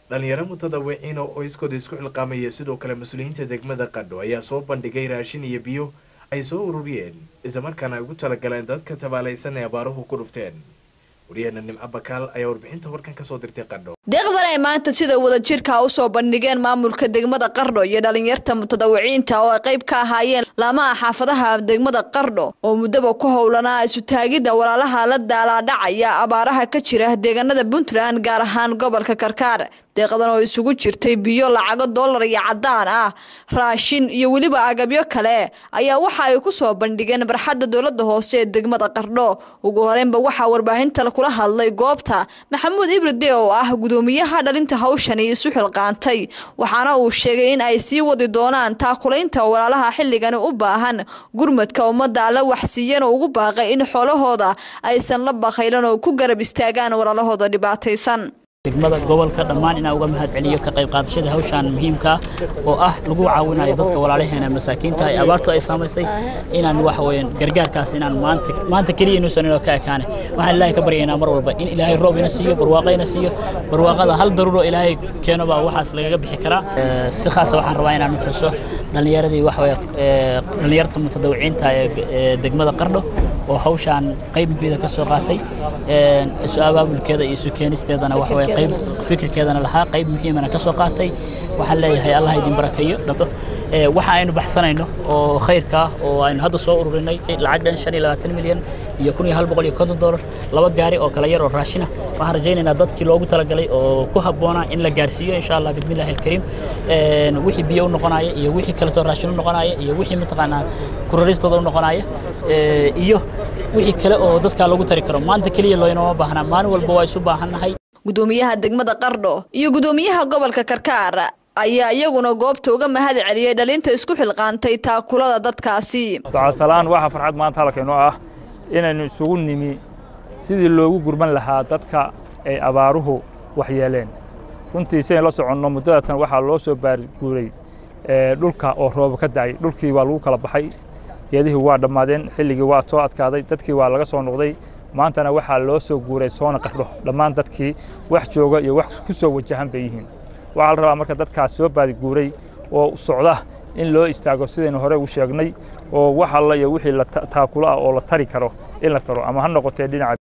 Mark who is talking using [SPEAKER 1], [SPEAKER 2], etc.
[SPEAKER 1] dhalinyaro mutadawiciin oo qoyskooda isku xilqaamaya sidoo kale mas-uuliyiinta degmada qadho ayaa soo bandhigay raashin iyo biyo ay soo ururiyeen islamarkaana ay ugu talagaleen dadka tabaalaysan ee abaaruhu ku dhufteen waryaheena nimco bakaal ayaa warbixinta warkan kasoo dirtay qadho
[SPEAKER 2] deeqdan ay maanta sida wadajirka usoo bandhigeen maamulka degmada qardho iyo dhalinyarta mutadawiciinta oo ay qayb ka ahaayeen laamaha xaafadaha degmada qardho oo muddaba ku howlanaa isutaagidda walaalaha la daalaadhacaya abaaraha ka jira deegaanada puntland gaar ahaan gobolka karkaar deeqdan oo isugu jirtay biyo lacago dollar iyo cadaan ah raashin iyo weliba agabyo kale ayaa waxa ay kusoo bandhigeen barxadda dowlada hoose ee degmada qardho ugu horeynba waxaa warbaahinta kula hadlay goobta maxamuud ibride oo ah gudoomiyaha dhalinta hawshani isu xilqaantay waxaana uu sheegay in ay sii wadi doonaan taakulaynta walaalaha xilligani u baahan gurmadka ummadda alla waxsiiyana ugu baaqay in xoolahooda aysan la bakaylan oo ku garab istaagaan walaalahooda dhibaataysan
[SPEAKER 3] degmada gobolka dhammaan inaan uga mahad celiyo ka qayb qaadashada hawshan muhiimka oo ah lagu caawinayo dadka walaalaheena masaakiinta ay abaartu ay saamaysay inaan waxa weeyaan gargaarkaas inaan maanta maanta kaliya inuusan inoo ka ekaane waxaan ilaahay ka baryaynaa mar walba in ilaahay roob ina siiyo barwaaqo ina siiyo barwaaqada hal daruuro ilaahay keeno baa waxaas lagaga bixi karaa si khaasa waxaan rabaa inaan xuso dhallinyaradii waxa weeye dhallinyarta mutadawiciinta ee degmada qardho oo hawshan qayb muhiida ka soo qaatay isu abaabulkeeda iyo isu keenisteedana waxa weeye qayb fikirkeedana lahaa qayb muhiimana ka soo qaatay waxaan leeyahay allah idin barakeeyo dhato waxa aynu baxsanayno oo khayrka ah oo aynu hadda soo ururinay lacag dhan shan iyo labaatan milyan iyo kun iyo hal boqol iyo konton dollar laba gaari oo kala yar oo raashina waxaan rajaynaynaa dadkii loogu talagalay oo ku habboonaa in la gaarsiiyo insha allah bismillahi alkariim wixii biyo u noqonaya iyo wixii kaleto raashin u noqonaya iyo wixii mataqaanaa kuraristooda u noqonaya iyo wixii kale oo dadkaa loogu tari karo maanta keliya looynama baahnaa maalin walba waa isu baahannahay
[SPEAKER 2] gudoomiyaha degmada qardho iyo gudoomiyaha gobolka karkaar ayaa iyaguna goobta uga mahad celiyey dhalinta isku xilqaantay taakulada dadkaasi
[SPEAKER 4] ducasalaan waxaa farxad maanta halkaynoo ah inaynu isugu nimi sidii loogu gurman lahaa dadka ay abaaruhu waxyeeleen runtii sidayn la soconno muddadatan waxaa loo soo baarguuray dhulka oo rooba ka da'ay dhulkii waa lagu kala baxay geedihii waa dhammaadeen xilligii waa soo adkaaday dadkii waa laga soo noqday maantana waxaa loo soo guuray soona qardho dhammaan dadkii wax jooga iyo wax ku soo wajahan bay yihiin waxaa la rabaa marka dadkaas soo baadiguuray oo socda in loo istaago sidaynu hore u sheegnay oo wax alla iyo wixii taakulo ah oo la tari karo in la taro ama ha noqotee dhinaca